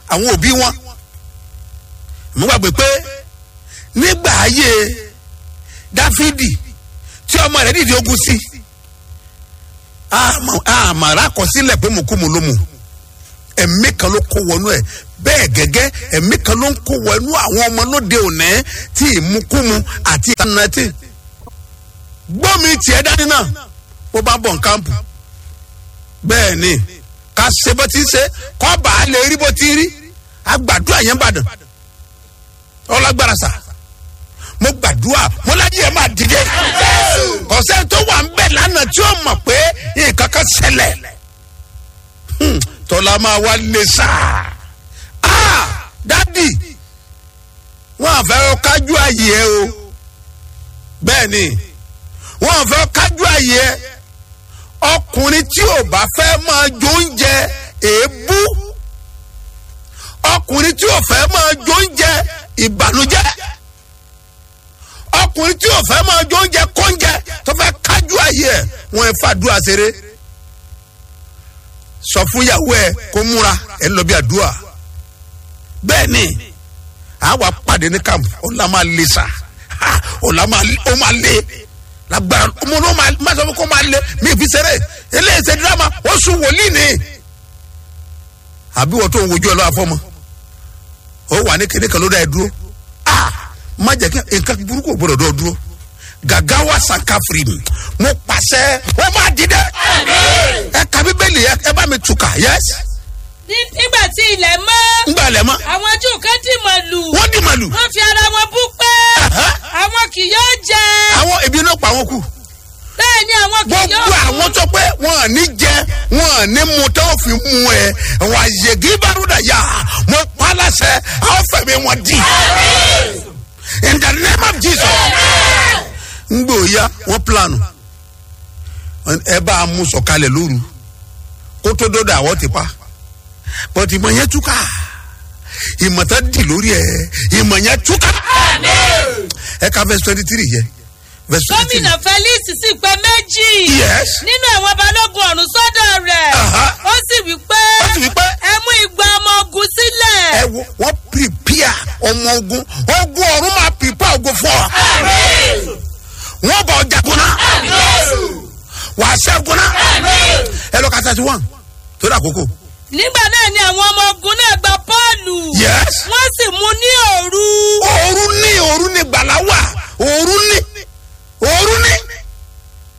àwọn òbí wọn mo gbàgbé pé nígbà ayé dáfídì tí ọmọ rẹ̀ dìde ogun sí àmàrà àkọsílẹ̀ pé mo kú mo ló mu ẹ̀mí kan ló kó wọnú ẹ̀ bẹ́ẹ̀ gẹ́gẹ́ ẹ̀mí kan ló ń kó wọnú àwọn ọmọ lóde òní tí ìmúkúmu àti ìtànàtì gbọ́mi tiẹ̀ dání náà bó bá bọ̀ nkámpù bẹ́ẹ̀ ni ká ṣe bó ti ṣe kọ́ bá a lè rí bó ti rí agbàdúrà yẹn bàdàn ọlágbára sà mo gbàdúrà mo láyé ẹ máa dìde kọ̀sẹ́ tó wà ń bẹ̀ lánàá tí ó mọ̀ pé nǹkan kan ṣẹlẹ̀ tọ́lá máa wá lè sà á dádì wọ́n àfẹ́ kájú àyè ẹ o bẹ́ẹ̀ ni wọ́n àfẹ́ kájú àyè ẹ ọkùnrin tí ò bá fẹ́ máa jó oúnjẹ èébú ọkùnrin tí ò fẹ́ máa jó oúnjẹ ìbànújẹ́ ọkùnrin tí ò fẹ́ máa jó oúnjẹ kóúnjẹ tó fẹ́ kájú ayé ẹ̀ wọ́n ẹ̀ fàdúrà ṣeré sọ fún ìyàwó ẹ kó múra ẹ lọ bí àdúrà bẹ́ẹ̀ ni àwa pàdé ní camp ọ̀la máa le sa ọ̀la máa le lágbára ọmọ náà máa sọ fún kó máa le mí fi ṣeré eléyìí ṣe dírámà ó sùn wòlíì ni àbí wọ́n tó ń wojú ẹ lọ́wọ́ afọ́mọ́ ó wà ní kéde kan ló dá ẹ dúró ah má jẹ́ kí nǹkan burúkú gbọ́dọ̀ dọ̀ dúró gàgá wa sànká firi mi mo pàṣẹ ó máa di dẹ ẹ ka bíbélì ẹ bá mi tukà yẹs. nígbà tí ilẹ̀ mọ́. ngbà lẹ̀ mọ́. àwọn jù kan dì màlù. wọ́n dì màlù. wọ́n fi ara wọn bú pé àwọn kì yóò jẹ. àwọn ebi náà pa àwọn kù. bẹ́ẹ̀ ni àwọn kì yóò gbogbo àwọn tó pé wọn à ní jẹ wọn à ní mu tó fi mu ẹ wọn àyègé bárúdà yá mo pa á láṣẹ àwọn fẹmi wọn di. in the name of jesus. ngbò ya wọn planu ẹ bá a mú sọ̀kalẹ̀ lóru kó tó dọdọ àwọ ti pa bọ́tí ìmọ̀ yẹn túká ìmọ̀ tá di lórí ẹ ìmọ̀ yẹn túká. ẹ ka verse twenty three yẹ verse twenty three. gómìnà felix sì pé méjì. Yes. nínú àwọn balógun ọ̀run sọ́dọ̀ rẹ̀. Aha. ó sì wí pé. Ó sì wí pé. ẹ mú igba ọmọ ogun sílẹ̀. ẹ wo wọn prepare ọmọ ogun ogun ọ̀run máa prepare ogun fún ọ. wọn bọ ọjà kunna wàá ṣẹ́ kunna ẹ lọ ka thirty one torí àkókò. nígbà náà ni àwọn ọmọ ogun náà gba pọ́ọ̀lù. Yes. wọ́n sì mú ní òru. òru ní òru ní gbàlá wà òru ní òru ní